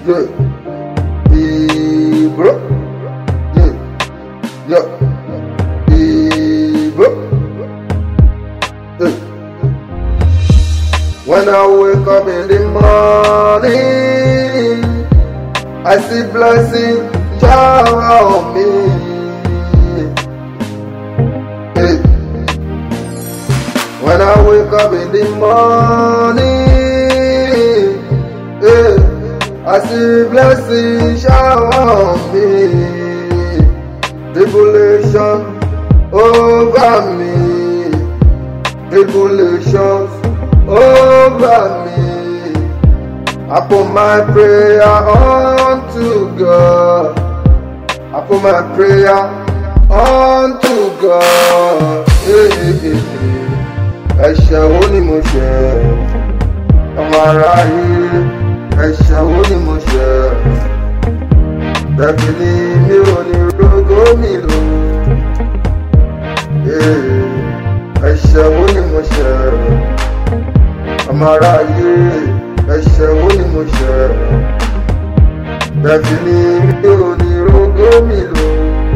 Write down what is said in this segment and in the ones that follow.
Yeah. Ibro. Yeah. Yeah. Ibro. Yeah. When I wake up in the morning, I see blessing shower on me. Hey. When I wake up in the morning, hey, I see blessing shower on me. Tribulation over me. Tribulations over me. I put my prayer unto God. I put my prayer unto God. Hey, hey, hey, hey. Ẹ̀ṣẹ̀ wo ni mo ṣẹ̀? Ọmọ aráyé, ẹ̀ṣẹ̀ wo ni mo ṣẹ̀? Bẹ̀bí ni mi ò ní rógó mi lò. Hey, Ẹ̀ṣẹ̀ wo ni mo ṣẹ̀? Ọmọ aráyé, ẹ̀ṣẹ̀ wo ni mo ṣẹ̀? Bẹ̀bí ni mi ò ní rógó mi lò.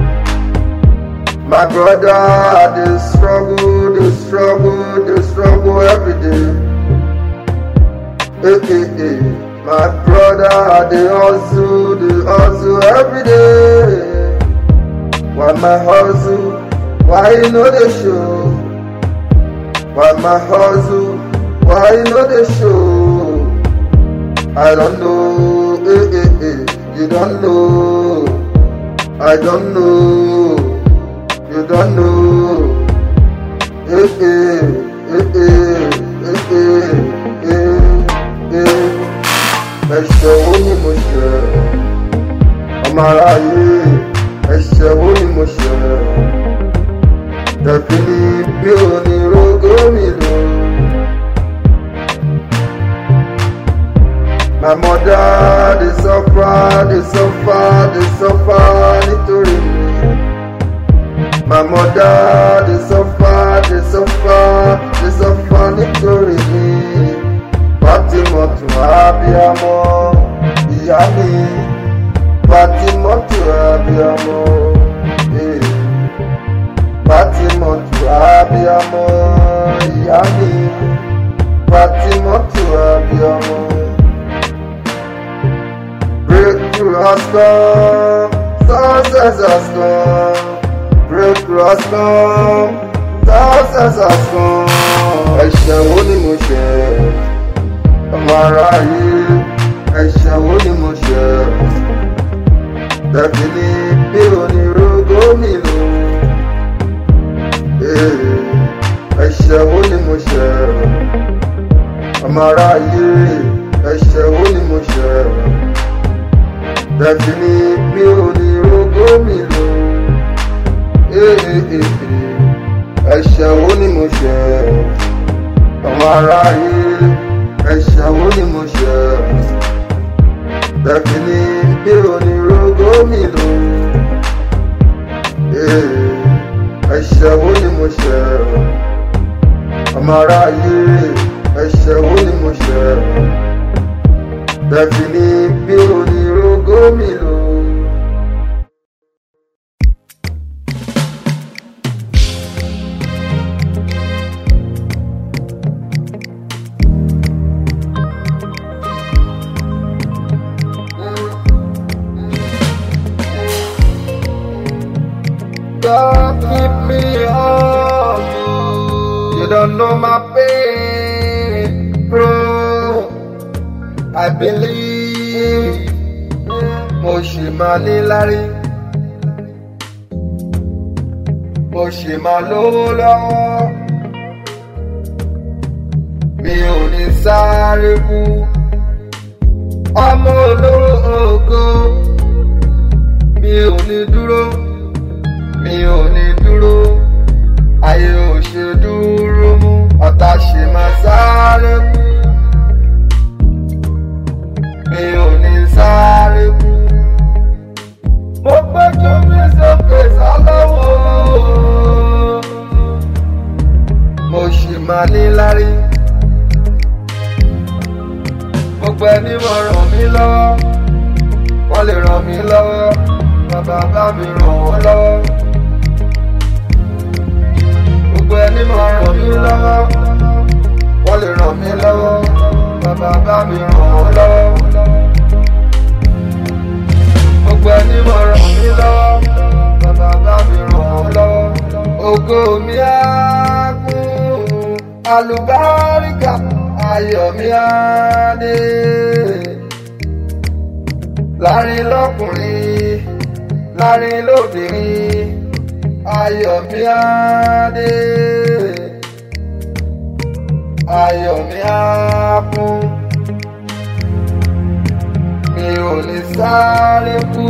My brother, they struggle, they struggle, they struggle every day. Hey, hey, hey. My brother, they hustle, they hustle every day. Why my hustle? Why you know the show? Why my hustle? Why you know the show? I don't know, hey, hey, hey. You don't know. I don't know. You don't know. Eh, eh, eh, eh, eh, eh, eh, eh. Ẹ̀ṣẹ̀ wo ni mo ṣẹ̀? Ọmọ aráyé, ẹ̀ṣẹ̀ wo ni mo ṣẹ̀? Tẹ̀fí ni bí o ní rógó mi lò. My mother dey suffer, dey suffer, dey suffer nítorí mi. My mother dey suffer, dey suffer, dey suffer nítorí mi. Fátímọ̀tù abiyamọ, ìyá mi. Fátímọ̀tù abiyamọ, eh. Fátímọ̀tù abiyamọ, ìyá mi. Fátímọ̀tù abiyamọ. Breakthrough has come, success has come. Breakthrough has come, success has come. Ẹ̀ṣẹ̀ wo ni mo ṣẹ̀? Ọmọ aráyé, ẹ̀ṣẹ̀ wo ni mo ṣẹ̀? Tẹ̀fí ni bí onírúurú mi lò. Eh, Ẹ̀ṣẹ̀ wo ni mo ṣẹ̀? Ọmọ aráyé, ẹ̀ṣẹ̀ wo ni mo ṣẹ̀? Tẹ̀fí ni bí onírúurú mi lò. Eh, eh, eh, eh. Ẹ̀ṣẹ̀ wo ni mo ṣẹ̀? Ọmọ aráyé, ẹ̀ṣẹ̀ wo ni mo ṣẹ̀? Tẹ̀fí ni bí onírúurú mi lò. Eh, Ẹ̀ṣẹ̀ wo ni mo ṣẹ̀? Ọmọ aráyé, ẹ̀ṣẹ̀ wo ni mo ṣẹ̀? Tẹ̀fí ni bí onírúurú mi lò. God keep me up. You don't know my pain, bro. I believe mo ṣì máa ní lárí. Mo ṣì máa lówó lọ́wọ́. Mi ò ní sáré kú. Ọmọ olóró ògo. Mi ò ní dúró mi ò ní dúró ayé ò ṣe dúró mú ọ̀tá ṣe máa sáré kú mi ò ní sáré kú. mo gbẹ́jọ́ mi sókè sálọ́wọ́ mo ṣì máa ní lárí gbogbo ẹni mọ̀ ràn mí lọ́wọ́ wọ́n lè ràn mí lọ́wọ́ bàbá bá mi ràn wọ́n lọ́wọ́. gbogbo ẹni máa ràn mí lọ́wọ́ wọ́n lè ràn mí lọ́wọ́ bàbá bá mi ràn wọ́n lọ́wọ́. gbogbo ẹni máa ràn mí lọ́wọ́ bàbá bá mi ràn wọ́n lọ́wọ́. ògo mi á kún alùbáríkà ayọ̀ mi á dé láàrin lọ́kùnrin láàrin lóbìnrin ayọ̀ mi á dé ayọ̀ mi á kún mi ò ní sáré kú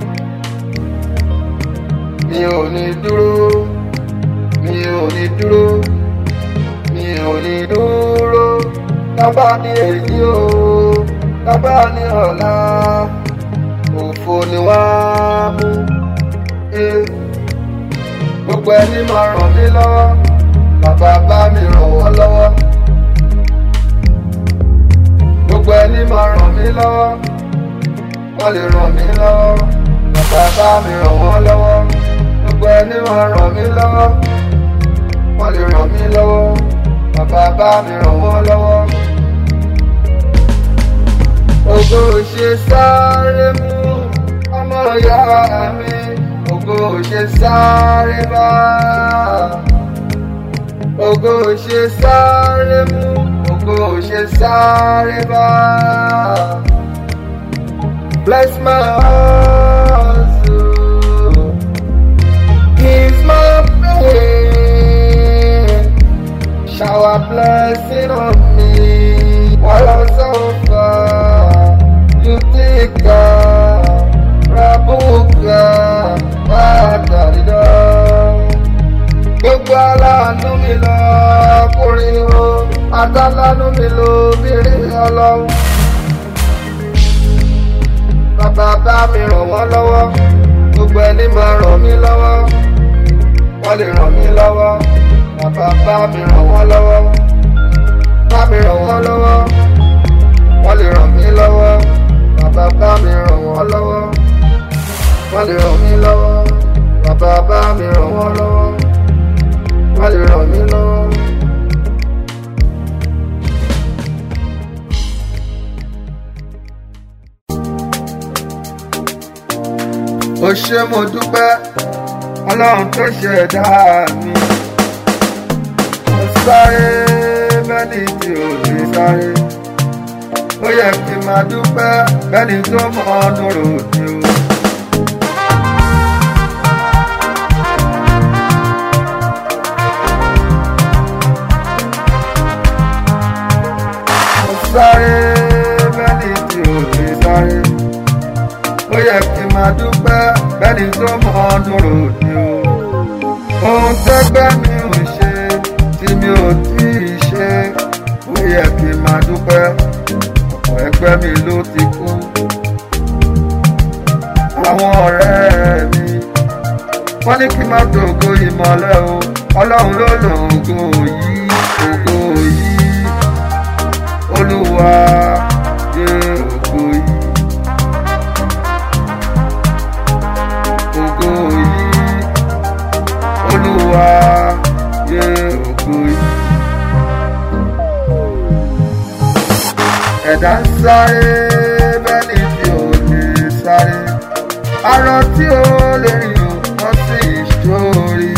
mi ò ní dúró mi ò ní dúró mi ò ní dúró tábà ní èyí o tábà ní ọ̀la òfò ni wá mú gbogbo ẹni máa ràn mí lọ́wọ́ bàbá bá mi ràn wọ́n lọ́wọ́ gbogbo ẹni máa ràn mí lọ́wọ́ wọ́n lè ràn mí lọ́wọ́ bàbá bá mi ràn wọ́n lọ́wọ́ gbogbo ẹni máa ràn mí lọ́wọ́ wọ́n lè ràn mí lọ́wọ́ bàbá bá mi ràn wọ́n lọ́wọ́. ògo ṣe sáré mú ọmọ ìyá mi ògo ṣe sáré bá ògo ṣe sáré mú ògo ṣe sáré bá. Bless my hustle, ease my pain, shower blessing on me while I'm so far. You think Rabuka, Madarida. Gbogbo aláàánú mi lọ kúrin o, àtàlánú mi lọ bìnrin ọlọ́run. Bàbá bá mi ràn wọ́n lọ́wọ́, gbogbo ẹni máa ràn mí lọ́wọ́, wọ́n lè ràn mí lọ́wọ́. Bàbá bá mi ràn wọ́n lọ́wọ́, bá mi ràn wọ́n lọ́wọ́, wọ́n lè ràn mí lọ́wọ́. Bàbá bá mi ràn wọ́n lọ́wọ́, wọ́n lè ràn mí lọ́wọ́. Bàbá bá mi ràn wọ́n lọ́wọ́, wọ́n lè ràn mí lọ́wọ́. ó ṣé mo dúpẹ́ ọlọ́run tó ṣẹ̀dá mi. mo sáré bẹ́ni tí ò lè sáré. ó yẹ kí n máa dúpẹ́ bẹ́ni tó mọ ọdún ròde o. mo sáré bẹ́ni tí ò lè sáré ó yẹ kí n máa dúpẹ́ bẹ́ni tó mọ ọdún ròde o. ohun tẹ́gbẹ́ mi ò ṣe tí mi ò tí ì ṣe ó yẹ kí n máa dúpẹ́ ọ̀pọ̀ ẹgbẹ́ mi ló ti kú. àwọn ọ̀rẹ́ mi wọ́n ní kí n má dògo ìmọ̀lẹ́ o ọlọ́run ló lò ògo yìí ògo yìí olúwa yé ògo yìí. ògo yìí olúwa yé ògo yìí. ẹ̀dá ń sáré bẹ́ni tí ò lè sáré arọ tí ó lè rìn ó wọ́n sì ṣórí.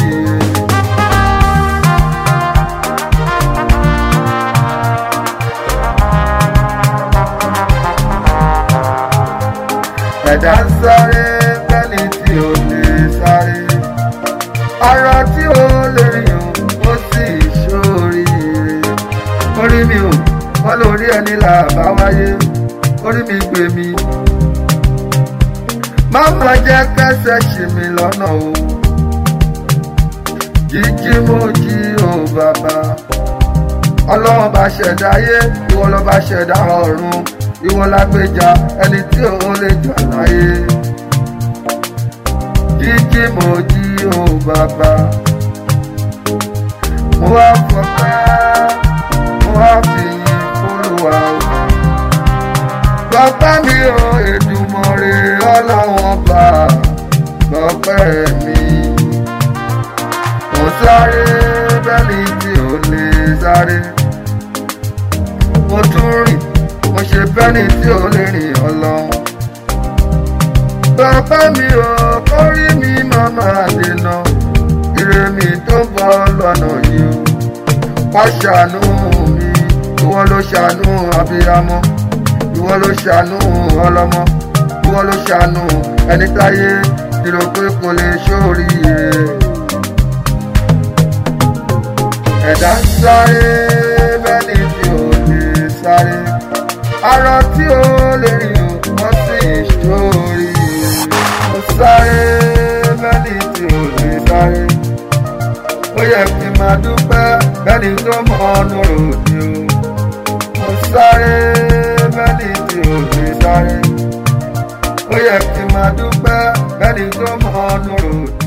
ẹ̀dá ń sáré bẹ́ni tí ò lè sáré arọ tí ó lè rìn ó sì ṣóríire orí mi ò wọ́n lórí ẹni là bá wáyé orí mi gbé mi má má jẹ́ kẹsẹ̀ ṣì mí lọ́nà o jíjí mo jí o bàbá ọlọ́run bá ṣẹ̀dá ayé ìwọ ló bá ṣẹ̀dá ọ̀run ìwọ lágbèjà ẹni tí ò lè jà láyé jíjí mo jí o bàbá mo wá fọpẹ́ mo wá fìyìn fúlùwà o bàbá mi ò Èdùmàrè kọ́lọ́wọ́n bá gbọ́pẹ́ mi. mo sáré bẹ́ẹ̀ni tí ò lè sáré. mo tún rìn mo ṣe bẹ́ẹ̀ni tí ò lè rìn ọlọ́run. bàbá mi ò kórí mi máa máa dènà ire mi tó ń bọ̀ lọ́nà yìí o. wá ṣàánú mi ìwọ ló ṣàánú abiyamọ ìwọ ló ṣàánú ọlọ́mọ ìwọ ló ṣàánú ẹni táyé dìrò pé kò lè ṣóríire. ẹ̀dá ń sáré bẹ́ẹ̀ni tí ò lè sáré arọ tí ó lè rìn ò wọ́n sì ṣóríire. mo sáré bẹ́ẹ̀ni tí ò lè sáré ó yẹ kí n máa dúpẹ́ bẹ́ẹ̀ni tó mọ ọ́nù ròdì o. mo sáré bẹ́ẹ̀ni tí ò lè sáré ó yẹ kí n máa dúpẹ́ bẹ́ẹ̀ni tó mọ ọ́nù ròdì.